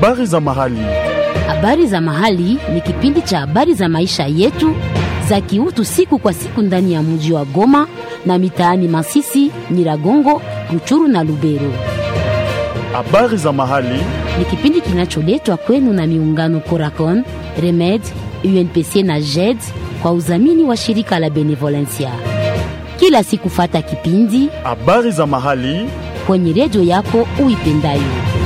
Habari za mahali. Habari za mahali ni kipindi cha habari za maisha yetu za kiutu siku kwa siku ndani ya mji wa Goma na mitaani Masisi, Nyiragongo, Ruchuru na Lubero. Habari za mahali. Ni kipindi kinacholetwa kwenu na miungano Coracon, Remed, UNPC na JED kwa udhamini wa shirika la Benevolencia. Kila siku fata kipindi Habari za mahali. kwenye redio yako uipendayo.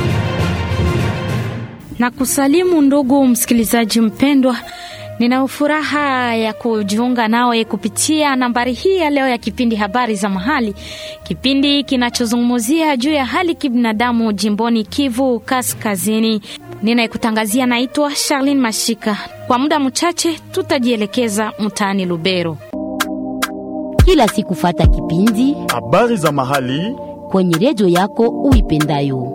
na kusalimu ndugu msikilizaji mpendwa, nina furaha ya kujiunga nawe kupitia nambari hii ya leo ya kipindi habari za mahali, kipindi kinachozungumzia juu ya hali kibinadamu jimboni Kivu Kaskazini. Ninayekutangazia naitwa Charlene Mashika. Kwa muda mchache tutajielekeza mtaani Lubero. Kila siku fata kipindi Habari za mahali. kwenye redio yako uipendayo.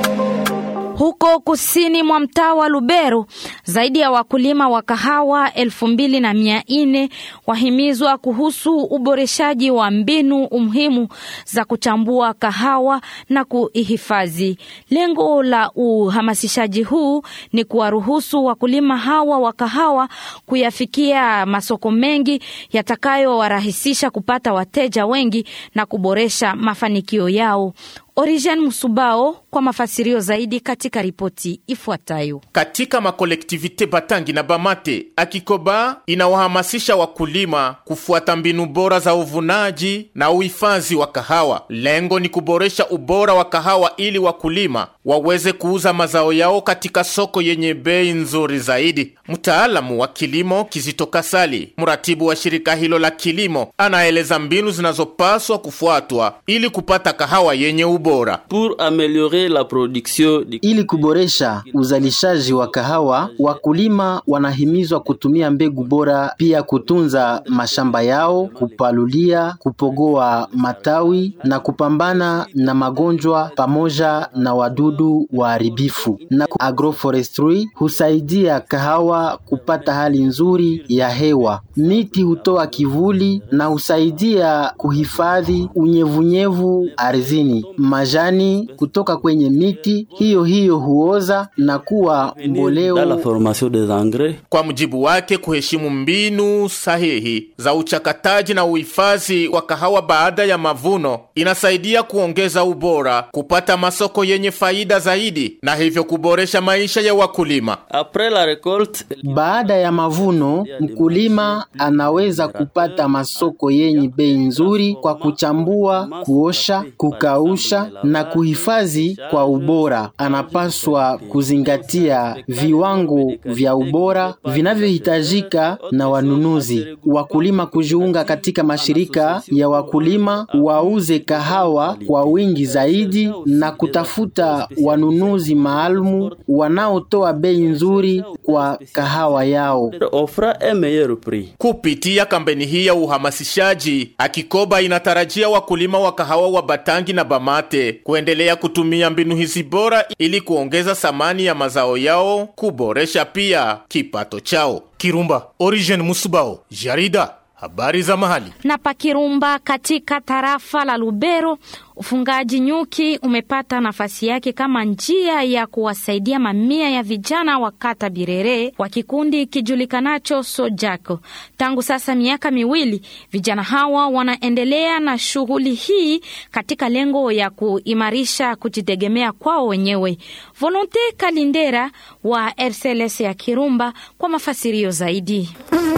Huko kusini mwa mtaa wa Lubero, zaidi ya wakulima wa kahawa elfu mbili na mia nne wahimizwa kuhusu uboreshaji wa mbinu umuhimu za kuchambua kahawa na kuihifadhi. Lengo la uhamasishaji huu ni kuwaruhusu wakulima hawa wa kahawa kuyafikia masoko mengi yatakayowarahisisha kupata wateja wengi na kuboresha mafanikio yao. Origen Musubao kwa mafasirio zaidi katika ripoti ifuatayo. Katika makolektivite Batangi na Bamate, Akikoba inawahamasisha wakulima kufuata mbinu bora za uvunaji na uhifadhi wa kahawa. Lengo ni kuboresha ubora wa kahawa ili wakulima waweze kuuza mazao yao katika soko yenye bei nzuri zaidi. Mtaalamu wa kilimo Kizito Kasali, mratibu wa shirika hilo la kilimo, anaeleza mbinu zinazopaswa kufuatwa ili kupata kahawa yenye ubora. Pour améliorer la production du Ili kuboresha uzalishaji wa kahawa, wakulima wanahimizwa kutumia mbegu bora, pia kutunza mashamba yao, kupalulia, kupogoa matawi na kupambana na magonjwa pamoja na wadudu waharibifu. Na agroforestry husaidia kahawa kupata hali nzuri ya hewa. Miti hutoa kivuli na husaidia kuhifadhi unyevunyevu ardhini. Majani kutoka kwenye miti hiyo hiyo huoza na kuwa dans la mboleo. formation des engrais Kwa mujibu wake, kuheshimu mbinu sahihi za uchakataji na uhifadhi wa kahawa baada ya mavuno inasaidia kuongeza ubora, kupata masoko yenye faida zaidi, na hivyo kuboresha maisha ya wakulima. après la récolte Baada ya mavuno, mkulima anaweza kupata masoko yenye bei nzuri kwa kuchambua, kuosha, kukausha na kuhifadhi kwa ubora. Anapaswa kuzingatia viwango vya ubora vinavyohitajika na wanunuzi. Wakulima kujiunga katika mashirika ya wakulima wauze kahawa kwa wingi zaidi na kutafuta wanunuzi maalumu wanaotoa bei nzuri kwa kahawa yao. offra un meilleur prix Kupitia kampeni hii ya uhamasishaji, Akikoba inatarajia wakulima wa kahawa wa Batangi na Bamate kuendelea kutumia mbinu hizi bora ili kuongeza thamani ya mazao yao, kuboresha pia kipato chao. Kirumba, Origen Musubao, Jarida, habari za mahali. Na Pakirumba katika tarafa la Lubero, ufungaji nyuki umepata nafasi yake kama njia ya kuwasaidia mamia ya vijana wa kata Birere wa kikundi kijulikanacho Sojako. Tangu sasa miaka miwili, vijana hawa wanaendelea na shughuli hii katika lengo ya kuimarisha kujitegemea kwao wenyewe. Volonte Kalindera wa RCLS ya Kirumba kwa mafasirio zaidi.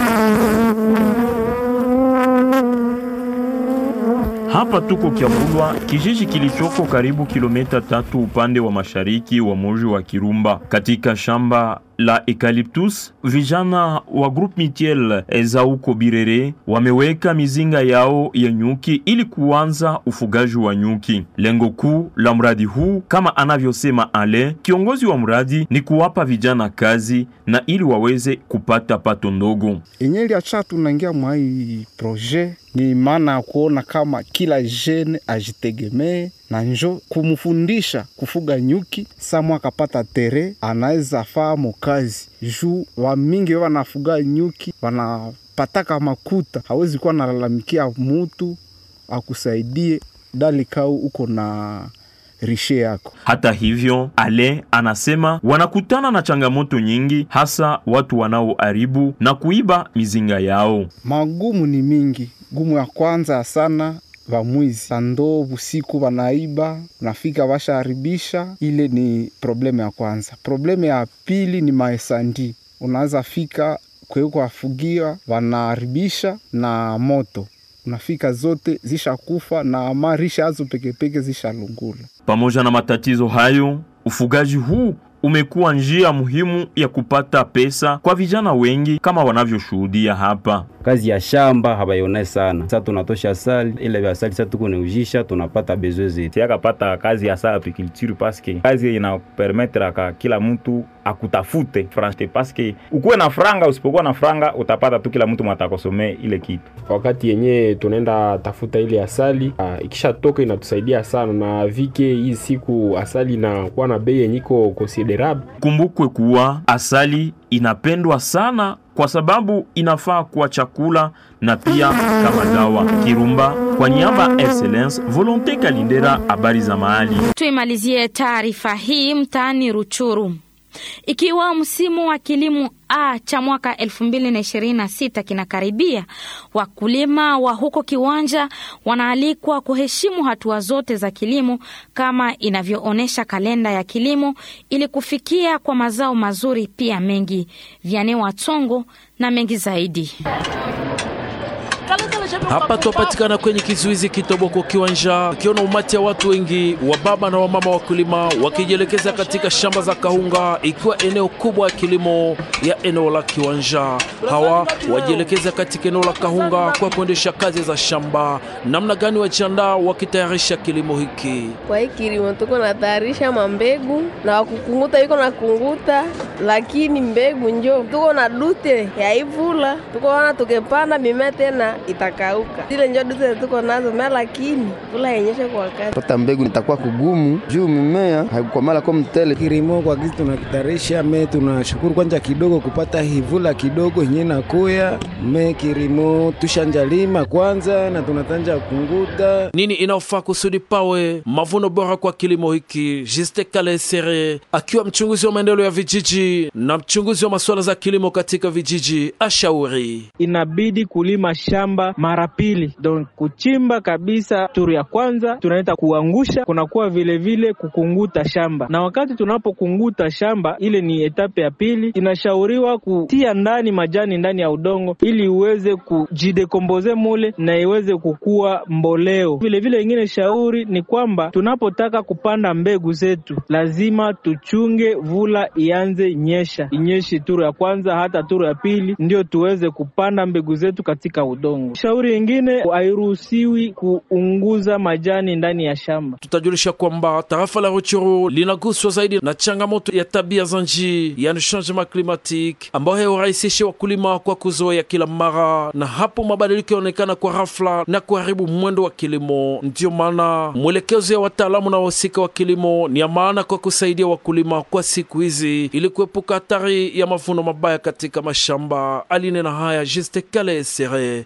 Hapa tuko Kyabulwa, kijiji kilichoko karibu kilomita tatu upande wa mashariki wa mji wa Kirumba, katika shamba la eucalyptus. Vijana wa groupe Mitiel za uko Birere wameweka mizinga yao ya nyuki ili kuanza ufugaji wa nyuki. Lengo kuu la mradi huu kama anavyosema Ale, kiongozi wa mradi, ni kuwapa vijana kazi na ili waweze kupata pato ndogo. yenye iliacha tunaingia mwa hii projet ni maana ya kuona kama kila jene ajitegemee na njo kumfundisha kufuga nyuki. Samwa akapata tere anaweza famo kazi juu wamingi wanafuga nyuki wanapataka makuta, hawezi kuwa nalalamikia mutu akusaidie dali kau uko na rishe yako. Hata hivyo, Ale anasema wanakutana na changamoto nyingi, hasa watu wanaoharibu na kuiba mizinga yao. Magumu ni mingi. Gumu ya kwanza sana vamwizi sando busiku vanaiba, nafika vashaharibisha. Ile ni problemu ya kwanza. Problemu ya pili ni maesandi, unaweza fika kweko afugia vanaharibisha na moto unafika zote zishakufa na marisha azo pekepeke zishalungula. Pamoja na matatizo hayo, ufugaji huu umekuwa njia muhimu ya kupata pesa kwa vijana wengi kama wanavyoshuhudia hapa. kazi ya shamba habayone sana. Sasa tunatosha asali ile vya asali, sasa tuko neujisha, tunapata bezwe zetu. siakapata kazi ya sa apiculture paske kazi inapermetraka kila mtu akutafute franche paske ukuwe na franga usipokuwa na franga utapata tu kila mtu mwatakosomee ile kitu wakati yenye tunaenda tafuta ile asali uh, ikishatoka inatusaidia sana na vike hii siku asali inakuwa na bei yenye iko considerable Kumbukwe kuwa asali inapendwa sana kwa sababu inafaa kuwa chakula na pia kama dawa. Kirumba kwa niaba ya Excellence Volonte Kalindera, habari za mahali. Tuimalizie taarifa hii mtaani Ruchuru. Ikiwa msimu wa kilimo A cha mwaka 2026 kinakaribia, wakulima wa huko Kiwanja wanaalikwa kuheshimu hatua zote za kilimo kama inavyoonyesha kalenda ya kilimo ili kufikia kwa mazao mazuri pia mengi. Vyane Watongo na mengi zaidi. Hapa twapatikana kwenye kizuizi Kitoboko Kiwanja, ukiona umati ya watu wengi wa baba na wamama wakulima wakijielekeza katika shamba za kahunga, ikiwa eneo kubwa ya kilimo ya eneo la Kiwanja. Hawa wajielekeza katika eneo la kahunga kwa kuendesha kazi za shamba. Namna gani wajiandaa wakitayarisha kilimo hiki? Kwa hii kilimo tuko natayarisha mambegu na wakukunguta iko na kunguta, lakini mbegu njo tuko na dute ya ivula, tuko wana tukepanda mimea tena itakauka. Zile njo dute tuko nazo mea, lakini vula yenyeshe kwa wakati. pata mbegu itakuwa kugumu juu mimea haikukomala kwa mtele. Kilimo kwa kizi tunakitarisha me, tunashukuru kwanza kidogo kupata hivula kidogo yenye nakuya me kilimo tushanjalima kwanza na tunatanja kunguta Nini inaofaa kusudi pawe mavuno bora kwa kilimo hiki? Juste Kalesere akiwa mchunguzi wa maendeleo ya vijiji na mchunguzi wa masuala za kilimo katika vijiji ashauri inabidi kulima shamba mara pili, donc kuchimba kabisa turu ya kwanza tunaita kuangusha, kunakuwa vile vile kukunguta shamba, na wakati tunapokunguta shamba, ile ni etape ya pili. Inashauriwa kutia ndani majani ndani ya udongo ili iweze kujidekomboze mule na iweze kukua mboleo. Vile vile ingine shauri ni kwamba tunapotaka kupanda mbegu zetu lazima tuchunge vula ianze nyesha, inyeshi turu ya kwanza hata turu ya pili, ndio tuweze kupanda mbegu zetu katika udongo. Shauri ingine hairuhusiwi kuunguza majani ndani ya shamba. Tutajulisha kwamba tarafa la Ruchuru linaguswa zaidi na changamoto ya tabia za nchi, yani changement climatique, ambayo hurahisisha wakulima kwa kuzoea kila mara, na hapo mabadiliko yanaonekana kwa ghafla na kuharibu mwendo wa kilimo. Ndiyo maana mwelekezo ya wataalamu na wahusika wa kilimo ni ya maana kwa kusaidia wakulima kwa siku hizi, ili kuepuka hatari ya mavuno mabaya katika mashamba. Alinena haya Juste Kale Sere.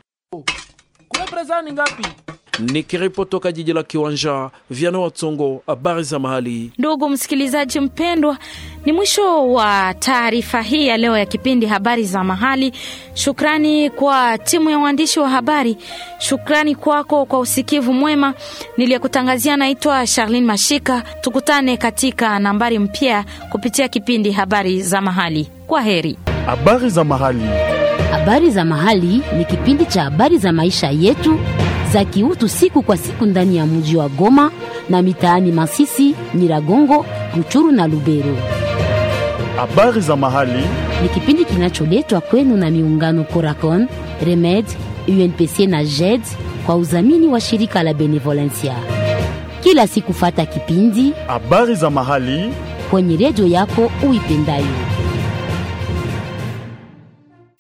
Kuna prezani ngapi? Nikiripoti toka jiji la Kiwanja, Viano Watsongo, habari za mahali. Ndugu msikilizaji mpendwa, ni mwisho wa taarifa hii ya leo ya kipindi habari za mahali. Shukrani kwa timu ya waandishi wa habari, shukrani kwako kwa usikivu mwema. Niliyekutangazia naitwa Charlene Mashika. Tukutane katika nambari mpya kupitia kipindi habari za mahali. Kwa heri. Habari za mahali. Habari za mahali ni kipindi cha habari za maisha yetu za kiutu siku kwa siku ndani ya mji wa Goma na mitaani Masisi, Nyiragongo, Ruchuru na Lubero. Habari za mahali Ni kipindi kinacholetwa kwenu na miungano Coracon, Remed, UNPC na JED kwa udhamini wa shirika la Benevolencia. Kila siku fata kipindi habari za mahali kwenye redio yako uipendayo.